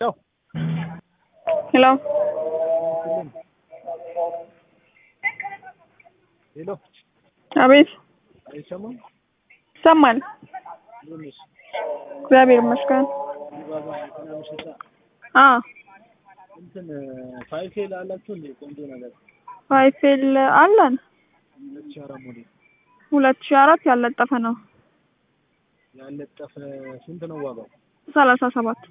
ሄሎ ሄሎ አቤት አይሰማም? ይሰማል። እንዴት ነሽ? እግዚአብሔር ይመስገን። ዲባባ መኪና መሸጫ አ እንትን ፋይፌል አላችሁ እንዴ? ቆንጆ ነገር ፋይፌል አለን ሁለት ሺህ አራት ሞዴል ሁለት ሺህ አራት ያለጠፈ ነው ያለጠፈ ስንት ነው ዋጋው? ሰላሳ ሰባት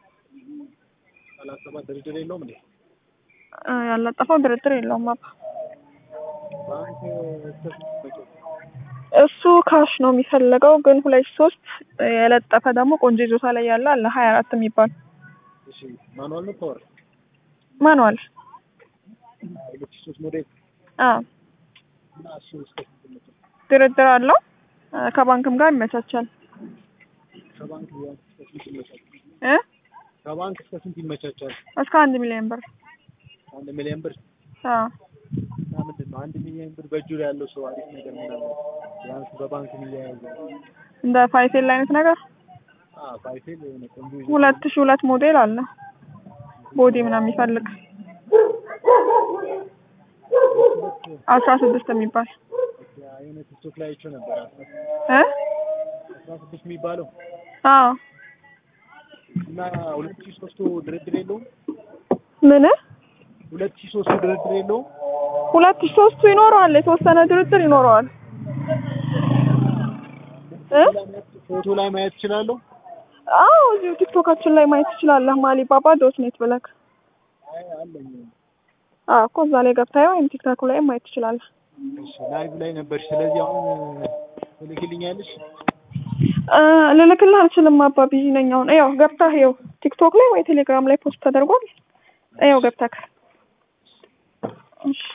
ሰላሳ ሰባት ድርድር የለውም እንዴ? እ ያለጠፈው ድርድር የለውም አባ ባንክ እስከ ስንት ይፈጃል? እሱ ካሽ ነው የሚፈልገው ግን ሁለት ሶስት የለጠፈ ደግሞ ቆንጆ ይዞታ ላይ ያለ አለ ሀያ አራት የሚባል እሺ ማኑዋል ነው ፓወር? ማኑዋል ሁለት ሺህ ሶስት ሞዴል አ እና እሱ እስከ ስንት ይመጣል? ድርድር አለው እ ከባንክም ጋር ይመቻቻል ከባንክ ቢያንስ እስከ ስንት ይመቻል? እ ከባንክ እስከ ስንት ይመቻቻል? እስከ አንድ ሚሊዮን ብር አንድ ሚሊዮን ብር አ እና ምንድን ነው አንድ ሚሊዮን ብር በእጁ ላይ ያለው ሰው አሪፍ ነገር ምናምን ቢያንስ በባንክ የሚያያዘ እንደ ፋይፌል አይነት ነገር አ ፋይፌል የሆነ ቆንጆ ይዞ ሁለት ሺህ ሁለት ሞዴል አለ ቦዲ ምናምን የሚፈልግ አስራ ስድስት የሚባል የሆነ ቲክቶክ ላይ አይቼው ነበር እ አስራ ስድስት የሚባለው አዎ እና ሁለት ሺህ ሶስቱ ድርድር የለውም ምን ሁለት ሺህ ሶስቱ ድርድር የለውም ሁለት ሺህ ሶስቱ ይኖረዋል የተወሰነ ድርድር ይኖረዋል እ ፎቶ ላይ ማየት እችላለሁ አዎ እዚሁ ቲክቶካችን ላይ ማየት ትችላለህ ማሊ ባባ ዶት ኔት ብለክ አይ አለኝ አዎ እኮ እዛ ላይ ገብተህ ወይም ቲክቶክ ላይ ማየት ትችላለህ እሺ ላይቭ ላይ ነበር ስለዚህ አሁን ትልክልኛለሽ እ ልልክልህ አልችልም አባ ቢዚ ነኝ አሁን ያው ገብተህ ያው ቲክቶክ ላይ ወይ ቴሌግራም ላይ ፖስት ተደርጓል ያው ገብተህ እሺ